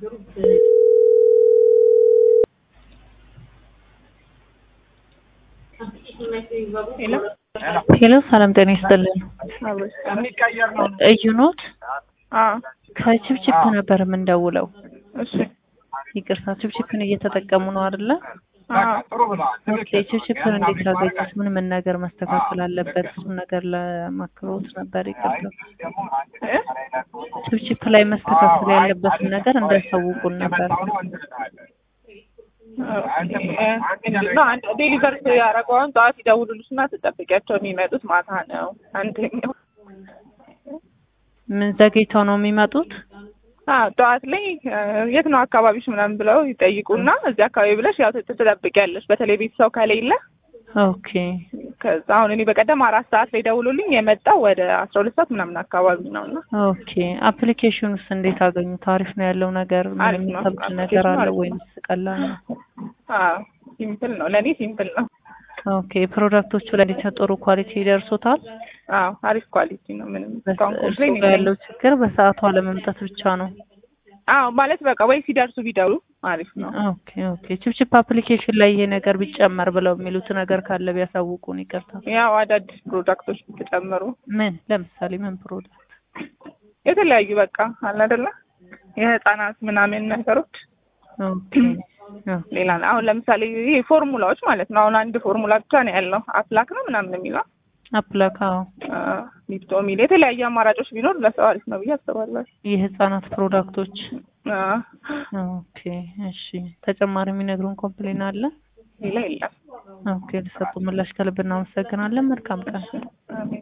ሄሎ ሰላም ጤና ይስጥልን። እዩ ኖት? ከችፕችፕ ነበር የምንደውለው። እሺ ይቅርታ ችፕችፕን እየተጠቀሙ ነው አይደለ? ኦኬ ችፕችፕን እንዴት አገኙት? ምን ምን ነገር መስተካከል አለበት? እሱን ነገር ለማክሮት ነበር። ይቅርታ ችፕችፕ ላይ መስተካከል ያለበትን ነገር እንዳያሳውቁን ነበር። ዴሊቨር ያደረገውን ጠዋት ይደውሉልሽና ትጠብቂያቸው የሚመጡት ማታ ነው። አንደኛው ምን ዘግይተው ነው የሚመጡት? አዎ ጠዋት ላይ የት ነው አካባቢሽ ምናምን ብለው ይጠይቁና እዚህ አካባቢ ብለሽ ያው ትጠብቂያለሽ። በተለይ ቤተሰብ ከሌለ ኦኬ ከዛ አሁን እኔ በቀደም አራት ሰዓት ላይ ደውሎልኝ የመጣው ወደ አስራ ሁለት ሰዓት ምናምን አካባቢ ነው እና ኦኬ አፕሊኬሽኑስ እንዴት አገኙት? አሪፍ ነው ያለው ነገር ምን አሪፍ ነው። የሚከብድ ነገር አለ ወይንስ ቀላል ነው? አዎ ሲምፕል ነው፣ ለእኔ ሲምፕል ነው። ኦኬ ፕሮዳክቶቹ ላይ እንዴት ነው? ጥሩ ኳሊቲ ይደርሶታል? አዎ አሪፍ ኳሊቲ ነው። ምንም እስካሁን እርሱ ኮምፕሌን ጋር ያለው ችግር በሰዓቱ አለመምጣት ብቻ ነው። አዎ ማለት በቃ ወይ ሲደርሱ ቢደውሉ አሪፍ ነው። ኦኬ ኦኬ ችፕችፕ አፕሊኬሽን ላይ ይሄ ነገር ቢጨመር ብለው የሚሉት ነገር ካለ ቢያሳውቁን። ይቅርታ ያው አዳዲስ ፕሮዳክቶች ተጨመሩ ምን ለምሳሌ ምን ፕሮዳክት? የተለያዩ በቃ አለ አይደለ የህፃናት ምናምን ነገሮች ኦኬ ኦኬ ሌላ አሁን ለምሳሌ ይሄ ፎርሙላዎች ማለት ነው። አሁን አንድ ፎርሙላ ብቻ ነው ያለው አፕላክ ነው ምናምን የሚለው አፕላካ ሊፕቶ የሚል የተለያዩ አማራጮች ቢኖር ለሰው አሪፍ ነው ብዬ አስባለሁ። የህፃናት ፕሮዳክቶች አዎ፣ ኦኬ እሺ ተጨማሪ የሚነግሩን ኮምፕሌን አለ? ሌላ የለም። ኦኬ ለሰጡ ምላሽ ከልብ እናመሰግናለን። መልካም ቀን። አሜን።